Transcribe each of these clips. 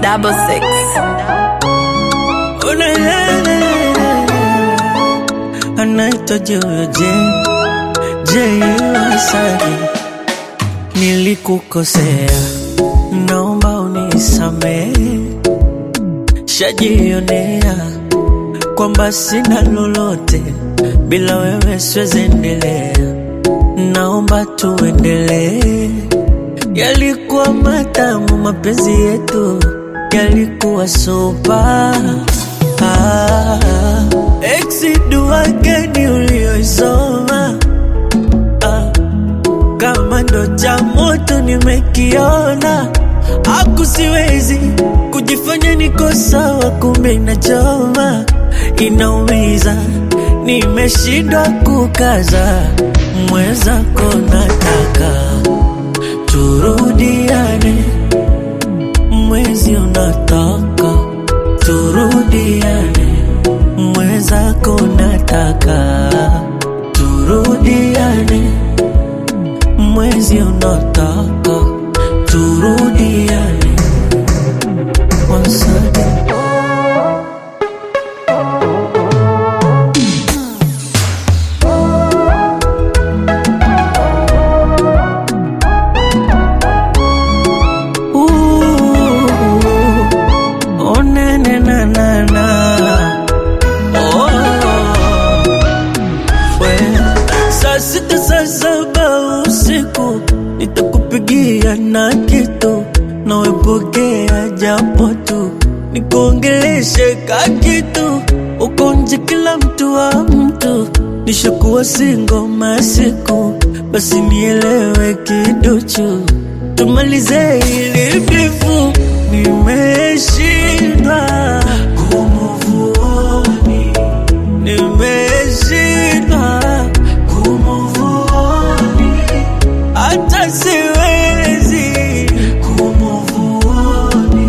double six. anaitwa Jojo J Wasani, nilikukosea, naomba unisamehe. Shajionea kwamba sina lolote, bila wewe siwezi endelea, naomba tuendelee. Yalikuwa matamu mapenzi yetu, yalikuwa sopa ah, exi dua gani ulioisoma ah, kama ndo cha moto nimekiona, aku siwezi kujifanya niko sawa, kumbe inachoma, inaumiza, nimeshindwa kukaza, mwenzako nataka turudiane, mwezi unataka turudiane, mwenzako nataka turudiane, mwezi unataka turudiane. Once again. Ooh, oh, na, na, na, na, na. Oh, we. Saa sita saa saba usiku nitakupigia na kitu nawepokea japo tu nikuongeleshe ka kitu uko nje kila mtu wa mtu nishakuwa singo masiku basi nielewe kiduchu tumalize ili bifu nimeshindwa kumuvuoni nimeshindwa kumuvuoni hata siwezi kumuvuoni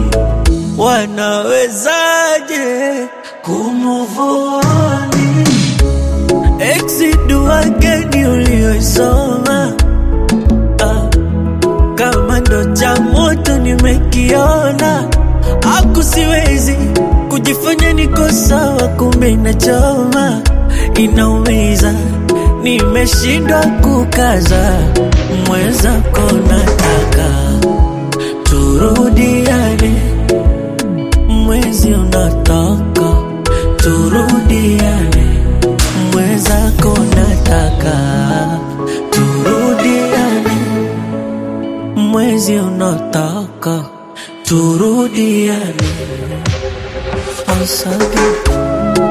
wanawezaje kumuvuoni exi dua gani ulioisoma ah, kama ndo cha moto nimekiona, aku siwezi kujifanya niko sawa, kumbe inachoma, inaumiza, nimeshindwa kukaza, mwenzako nataka turudiane, mwezi unataka turudiane, mwenzako nataka turudiane mwezi unataka turudiane. Once again.